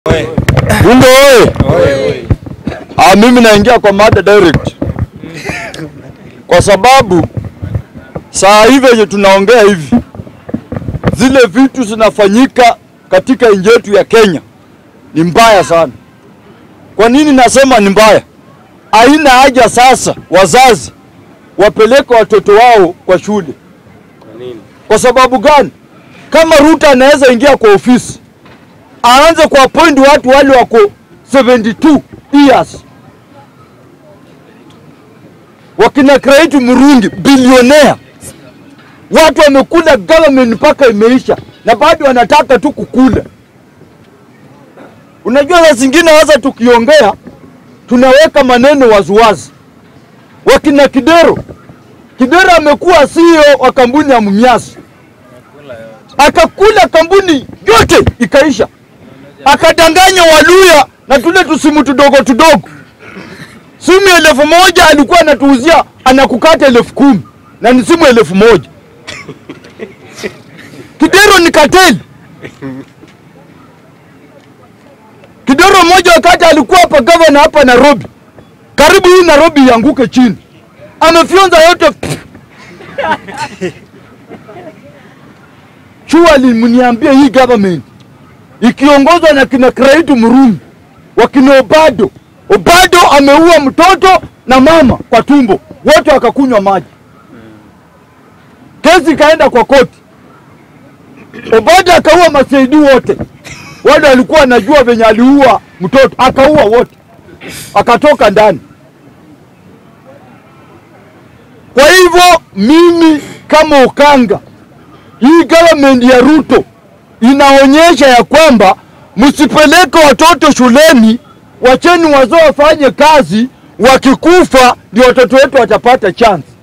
Bunge oye! Ah, mimi naingia kwa mada direct kwa sababu saa hivi yenye tunaongea hivi, zile vitu zinafanyika katika nchi yetu ya Kenya ni mbaya sana. Kwa nini nasema ni mbaya? Haina haja sasa wazazi wapeleke watoto wao kwa shule. Kwa sababu gani? Kama Ruto anaweza ingia kwa ofisi aanze kuappoint watu wale wako 72 years wakina Credit Murungi bilionea, watu wamekula government mpaka imeisha na bado wanataka tu kukula. Unajua, saa zingine sasa tukiongea tunaweka maneno waziwazi. Wakina Kidero, Kidero amekuwa CEO wa kampuni ya Mumias, akakula kampuni yote ikaisha, akadanganya Waluya na tule tusimu tudogo tudogo. Simu elfu moja alikuwa anatuuzia anakukata elfu kumi na ni simu elfu moja. Kidero ni kateli. Kidero mmoja wakati alikuwa hapa gavana hapa Nairobi, karibu hii Nairobi ianguke chini, amefyonza yote. Surely mniambie hii government ikiongozwa na kina Credit Murungi wakina Obado, Obado ameua mtoto na mama kwa tumbo, wote wakakunywa maji, kesi ikaenda kwa koti. Obado akaua masaidi wote, wale walikuwa wanajua venye aliua mtoto, akaua wote, akatoka ndani. Kwa hivyo mimi kama Ukanga, hii government ya Ruto inaonyesha ya kwamba msipeleke watoto shuleni, wacheni wazee wafanye kazi, wakikufa ndio watoto wetu watapata chance.